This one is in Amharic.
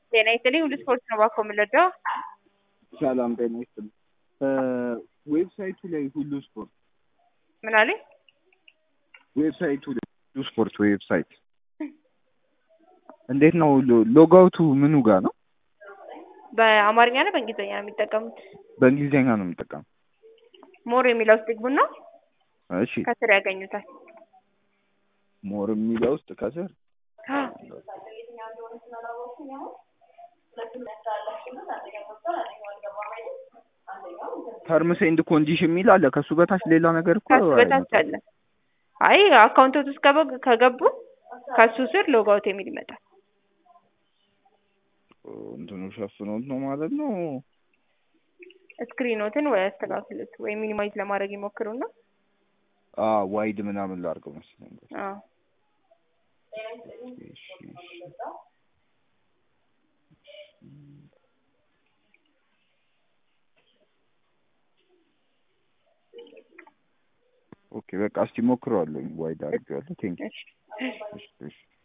ጤና ይስጥልኝ ሁሉ ስፖርት ነው ባኮ የምንረዳው። ሰላም ጤና ይስጥልኝ። ዌብሳይቱ ላይ ሁሉ ስፖርት ምን አለኝ? ዌብሳይቱ ላይ ሁሉ ስፖርት ዌብሳይት እንዴት ነው ሎ- ሎጋውቱ ምኑ ጋር ነው? በአማርኛ ነው በእንግሊዝኛ ነው የሚጠቀሙት? በእንግሊዝኛ ነው የምጠቀመው። ሞር የሚለው ውስጥ ይግቡና እሺ ከስር ያገኙታል። ሞር የሚለው ውስጥ ከስር ተርምስ ኤንድ ኮንዲሽን የሚል አለ። ከሱ በታች ሌላ ነገር እኮ ከሱ በታች አይመጣም። አለ። አይ አካውንቶት ውስጥ ከበ- ከገቡ ከሱ ስር ሎጋውት የሚል ይመጣል። እንትኑ ሸፍኖት ነው ማለት ነው። ስክሪኖትን ወይ አስተካክሉት ወይ ሚኒማይዝ ለማድረግ ይሞክሩና አ ዋይድ ምናምን ላድርገው መሰለኝ። አዎ እሺ፣ እሺ። ኦኬ በቃ እስቲ ሞክረዋለሁ። ዋይድ አድርጌዋለሁ። ቴንክ እሺ እሺ፣ እሺ።